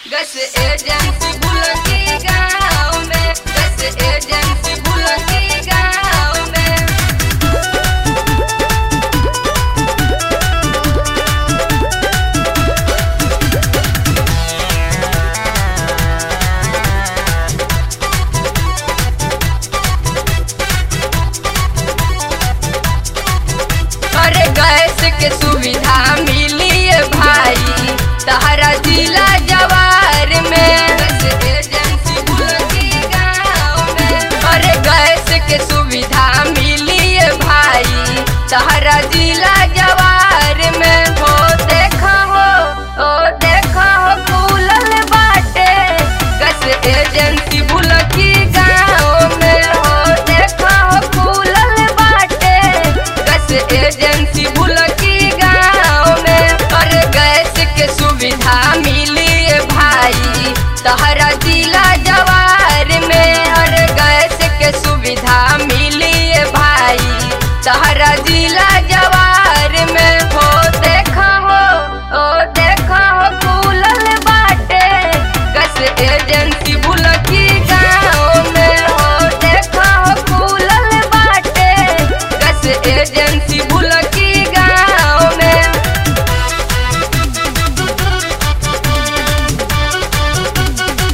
gas agency बुलकी गाँव में गैस एजेंसी बुलकी गाँव में अरे गैस के सुविधा मिली है भाई तहरा जिला जवार में गैस एजेंसी बुलकी गाँव में अरे गैस के सुविधा मिली है भाई तहरा जिला जवार में हो देखा हो ओ देखा हो खुलल बाटे गैस एजेंसी बुलकी गाँव में हो देखा हो खुलल बाटे गैस एजेंसी बुलकी गाँव में और गैस के सुविधा मिली है भाई तहरा जिला जवार में और गैस के सुविधा मिली है भाई तहरा जिला जवार में हो देखा हो ओ देखा हो खुलल बाटे गैस एजेंसी बुलकी गाँव में हो देखा हो खुलल बाटे गैस एजेंसी बुलकी गाँव में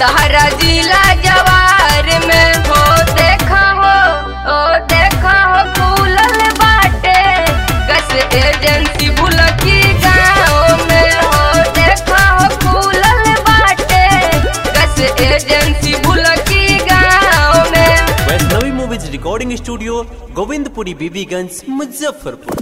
तहरा जिला जवार में हो देखा हो ओ देखा हो खुलल बाटे गैस एजेंसी बुलकी गाँव में हो देखा हो खुलल बाटे गैस एजेंसी बुलकी गाँव में Vaishnavi movies recording studio Govindpuri Bibiganj Muzaffarpur